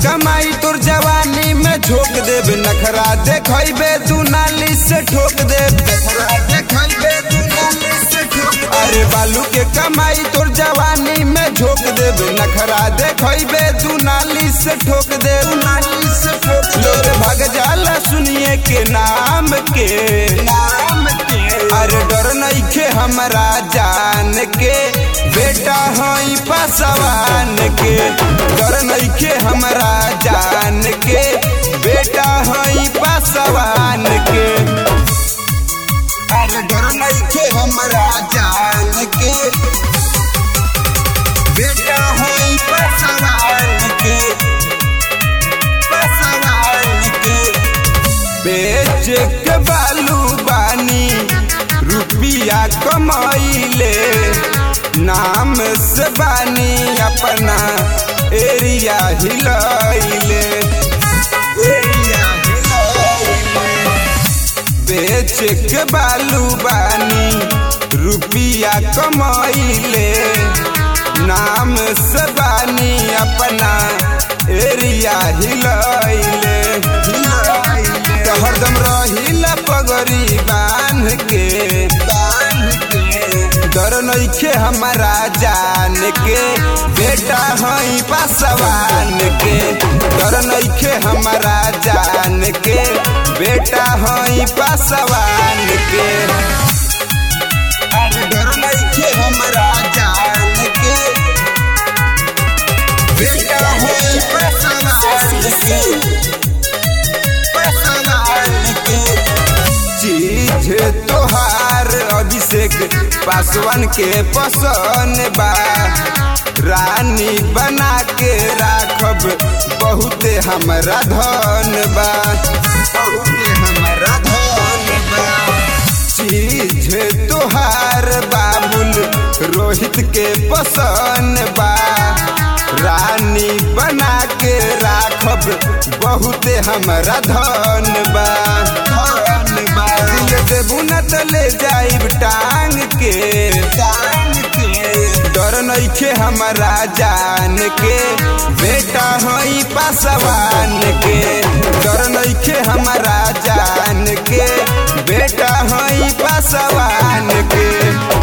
कमाई तोर जवानी में झोंक देब नखरा देखबे तू नाली से ठोक देब नखरा देखबे तू नाली से ठोक अरे बालू के कमाई तोर जवानी में झोंक देब नखरा देखबे तू नाली से ठोक देब नाली से ठोक लोग भाग जाला सुनिए के नाम के नाम के अरे डर नइखे हमरा जान के बेटा हई पासवान के डर नइखे हमरा जान के बेटा हई पासवान के अरे डर नइखे हमरा जान के बेटा हई पासवान के पासवान के बेच के बालू बानी रुपिया कमाइले नाम से बानी अपना एरिया हिलैले एरिया हिलैले बेच के बालू बानी रुपिया कमाइले नाम से बानी अपना एरिया हिलैले हिलैले तो हरदम रहिला पगड़ी बांध के बांध के डर नइखे हमारा जान के बेटा हई पासवान के डर नइखे हमारा जान के बेटा हई पासवान के अरे डर नइखे हमारा जान के बेटा हई पासवान के चीज तोहार अभिषेक पासवान के पसंद बा रानी बना के राखब बहुते हमरा धन बा बहुते हमरा धन बा चीज तोहार बाबुल रोहित के पसंद बा रानी बना के राखब बहुते हमरा धन बा धन बा दिल देबू न त ले जाइब टांग के टांग के डर नइखे हमरा जान के बेटा हई पासवान के डर नइखे हमरा जान के बेटा हई पासवान के